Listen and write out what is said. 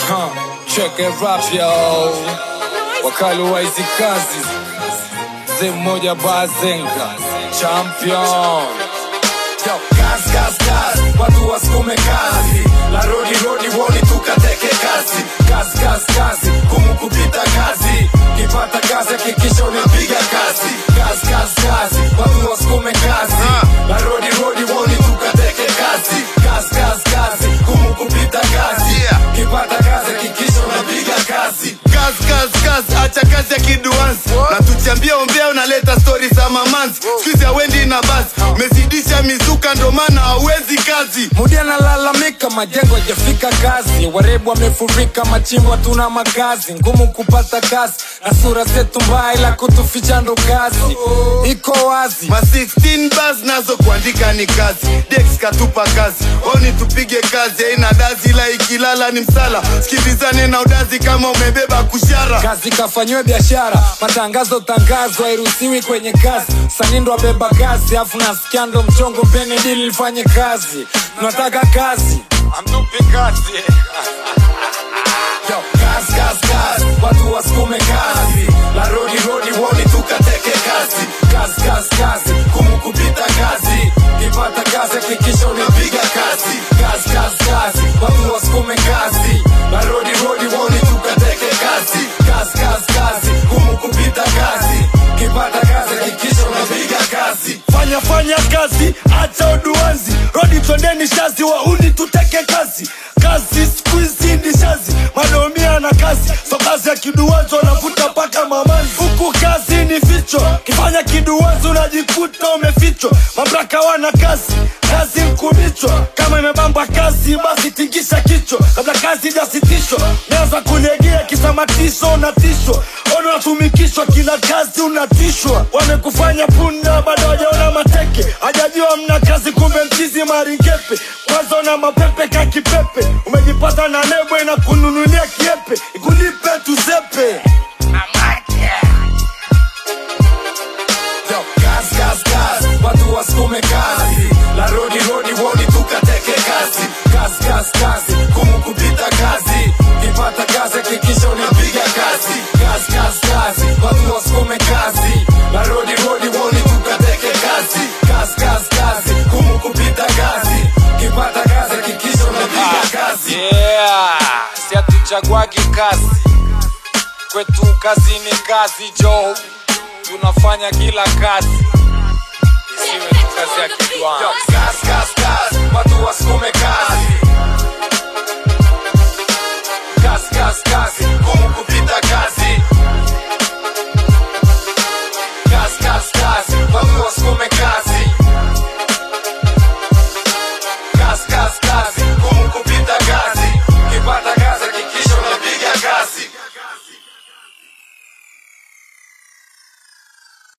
Huh, check it rap yo, wakali wa hizi kazi, mzee mmoja Bazenga champion Yo, kazi kazi kazi, watu wasukume kazi, la rodi rodi woni tukateke kazi, kazi kazi kazi, kumu kupita kazi, kipata kazi hakikisha unapiga kazi, kazi kazi kazi, watu wasukume kazi, la rodi rodi woni tukateke kazi, kazi kazi kazi, kumu kupita kazi, kipata kazi hakikisha unapiga kazi. kazi kazi kazi acha kazi ya kiduansi na tuchambia ombea unaleta stori za mamanzi skuizi awendi na basi umezidisha mizuka ndo maana hauwezi kazi Mudi analalamika majengo hajafika kazi, warebu wamefurika machimbo, tuna makazi ngumu kupata kazi, na sura zetu mbaya, ila kutuficha ndo kazi iko wazi. ma 16 bas nazo kuandika ni kazi dex katupa kazi oni tupige kazi aina dazi ila ikilala ni msala sikilizane na udazi kama umebeba kushara kazi kafanyiwe biashara, matangazo tangazo hairuhusiwi kwenye kazi, sanindo abeba kazi, afu nasikia ndo mchongo, mpeni dili lifanye kazi, tunataka kazi amtupi kazi Yo, kazi kazi kazi, watu wasukume kazi, la rodi rodi woni tukateke kazi, kazi kazi kazi, kumu kupita kazi, kipata kazi hakikisha unapiga kazi, kazi kazi kazi, watu wasukume kazi, la rodi rodi woni tukateke kazi, kazi kazi kazi, kumu kupita kazi, kipata kazi hakikisha unapiga kazi. fanya fanya kazi acha uduanzi rodi twendeni shazi wauni tuteke kazi kazi skuizi ni shazi madomia na kazi so kazi ya kiduanzi wanavuta mpaka mamanzi huku kazi ni ficho kifanya kiduanzi unajikuta umefichwa mamlaka wana kazi kazi mkumichwa kama imebamba kazi basi tingisha kichwa kabla kazi ijasitishwa naweza kulegea kisamatisho unatishwa ona unatumikishwa kila kazi unatishwa wamekufanya punda bado hajaona mateke hajajua mna kazi kumbe mchizi maringepe kwanza una mapepe ka kipepe umejipata na nebwe na kununulia kiepe ikulipe tusepe Yo, kazi kazi kazi, watu wasukume kazi, la rodi rodi woni tukateke kazi, kazi kazi kazi, kumu kupita kazi, kipata kazi hakikisha unapiga kazi, kazi kazi kazi, watu wasukume kazi, la rodi rodi woni tukateke kazi, kazi kazi kazi, kumu kupita kazi, kipata kazi hakikisha unapiga kazi. yeah, si hatuchaguagi kazi kwetu, kazi ni kazi jo, tunafanya kila kazi isiwe tu kazi ya Yo, kidwani. kazi kazi kazi, watu wasukume kazi,